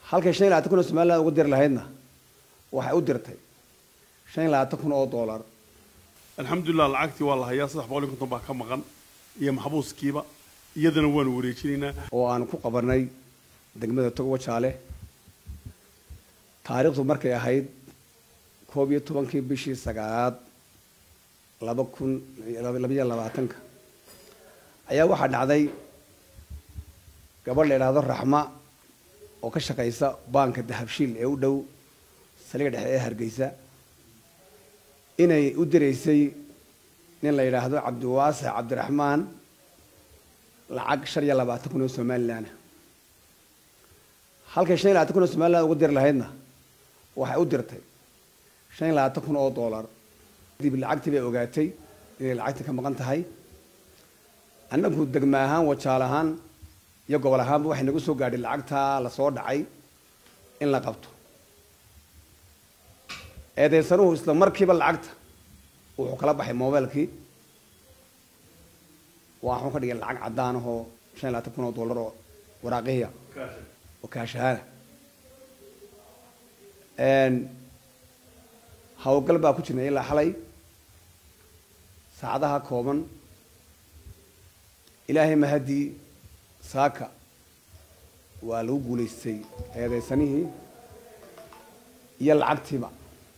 halkay shan iyo labaatan kun oo somaliland ugu diri lahaydna waxay u dirtay shan iyo labaatan kun oo dollar alxamdulilah lacagtii waa la hayaa saddex boqol iyo konton baa ka maqan iyo maxbuuskiiba iyadana waanu wareejinaynaa oo aan ku qabanay degmada togobo jaale taariikhdu markay ahayd koob iyo tobankii bishii sagaalaad laba kun labaiyo labaatanka ayaa waxaa dhacday gabadh la idhaahdo raxma oo ka shaqaysa baanka dahabshiil ee u dhow saliga dhexe ee hargeysa inay u diraysay nin la yidhaahdo cabdiwaasix cabdiraxmaan lacag shan iyo labaatan kun oo somaliland halkay shan iyo labaatan kun oo somaliland ugu diri lahaydna waxay u dirtay shan iyo labaatan kun oo dollar dib lacagtii bay ogaatay inay lacagtii ka maqan tahay annagu degma ahaan wajaal ahaan iyo gobol ahaanba waxay nagu soo gaadhay lacagtaa lasoo dhacay in la qabto eedaysanuhu isla markiiba lacagta wuxuu kala baxay mobilkii waxuu ka dhigay lacag caddaan ahoo shan iyo labaatan kun oo dollar oo waraaqihiya oo kaashahaana hawlgal baa ku jirnay ilaa xalay saacadaha kooban ilaahay mahadii saaka waa lagu guulaystay eedaysanihii iyo lacagtiiba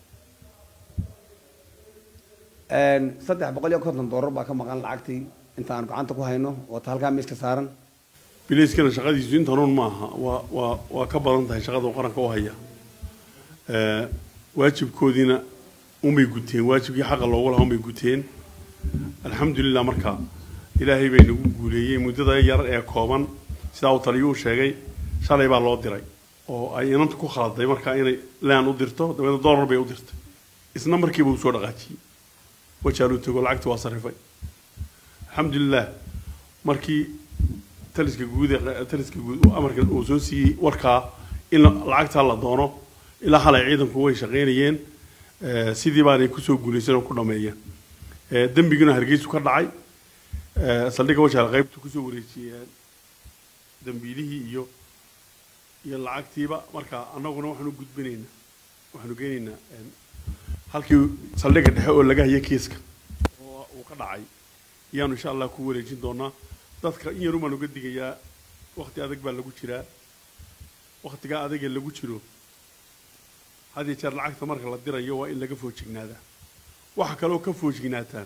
saddex boqol iyo konton dollar baa ka maqan lacagtii inta aan gacanta ku hayno oo ta halkaa miiska saaran bilayskana shaqadiisu intanuun ma aha waa waa waa ka badan tahay shaqada uu qaranka u haya waajibkoodiina unbay guteen waajibkii xaqa loogu lahaa unbay guteen alxamdulilah marka ilaahay bay nagu guuleeyey muddada yar ee kooban sidaa uu taliyuu sheegay shalay baa loo diray oo ay inanta ku khaladay markaa inay laan u dirto dabeedna dollar bay u dirtay isna markiiba uu soo dhaqaajiyey wajaaluu tago lacagtii waa sarifay alxamdulilah markii taliska guud ee taliska guud amarka uu soo siiyey warkaa in lacagtaa la doono ilaa halay ciidanku way shaqaynayeen sidii baanay kusoo guulaysan oo ku dhameeyeen dembiguna hargeysu ka dhacay saldhigga wajaal qaybtu kusoo wareejiyeen dambiilihii iyo iyo lacagtiiba marka annaguna waxaanu gudbinaynaa waxaanu geynaynaa halkii saldhigga dhexe oo laga haya kiiska oo uu ka dhacay ayaanu insha allah ku wareejin doonaa dadka in yarun baan uga digayaa wakti adag baa lagu jiraa waktigaa adagee lagu jiro had iyo jeer lacagta marka la dirayo waa in laga foojignaadaa waxa kaloo ka foojignaataan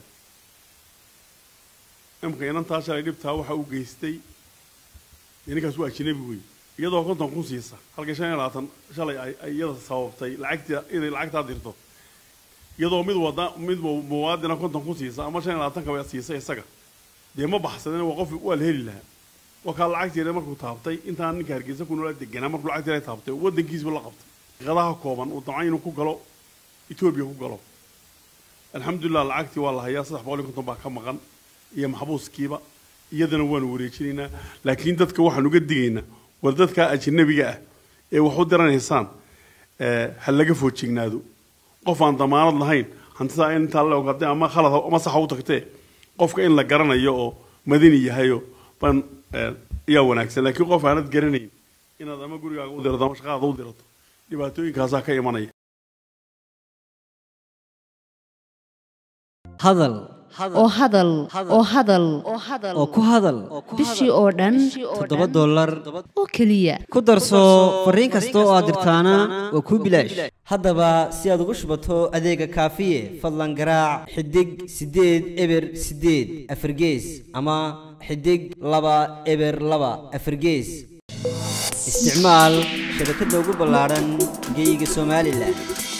imka inantaa shalay dhibtaa waxa uu geystay ninkaas waa ajnabi wey iyadoo konton kun siisa halkii shan iyo labaatan shalay ay ay iyada sababtay lacagta inay lacagtaa dirto iyadoo mid wada mid muwaadina konton kun siisa ama shan iyo labaatan kaba siisa isaga dee ma baxsadeen waa qof waa la heli lahaa waa kaa lacagteeda markuu taabtay intaan ninka hargeysa ku noola deganaa markuu lacagteeda taabtay waddankiisba la qabtay qadaha kooban uu damcay inuu ku galo etoobiya ku galo alxamdulilah lacagtii waa la hayaa saddex boqol iyo konton baa ka maqan iyo maxbuuskiiba iyadana waanu wareejinaynaa laakiin dadka waxaan uga digaynaa war dadka ajnabiga ah ee wax u diranaysaan ha laga foojignaado qof aan damaanad lahayn hantidaa intaa la ogaatay ama khalad ama saxa u tagtee qofka in la garanayo oo madani yahayo ban ayaa wanaagsan laakiin qof aanad garanayn inaad ama gurigaaga u dirato ama shaqaada u dirato dhibaatooyinkaasaa ka imanaya hadal oo hadal oo hadal oo ku hadal bishii oo dhan toddoba dollar oo keliya ku darso fariin kasta oo aad dirtaana waa kuu bilaash haddaba si aad ugu shubato adeega kaafiye fadlan garaac xidig siddeed eber siddeed afargees ama xidig laba eber laba afargees isticmaal shabakadda ugu ballaadhan geyga somalilan